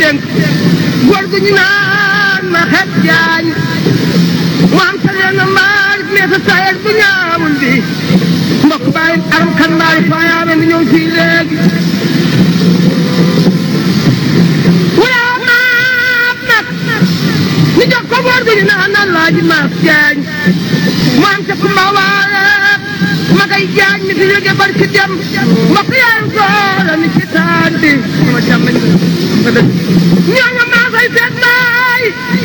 dénk góor gu ñu naan ma xet jaañ mu am sa leen mbaar mais sa sayet bu ñaawul bi mbokk bàyyi aram kan mbaari faayaame mi ñëw fii léegi wala maap nag ñu jox ko góor gu ñu naan Alaaji Maas Jaañ mu am sa kumba waale ma koy jaañ mi fi jóge barki dem mbokk yaayu góor mi ci taan bi ma jàmm ma dëgg ñooñu maa koy seet baay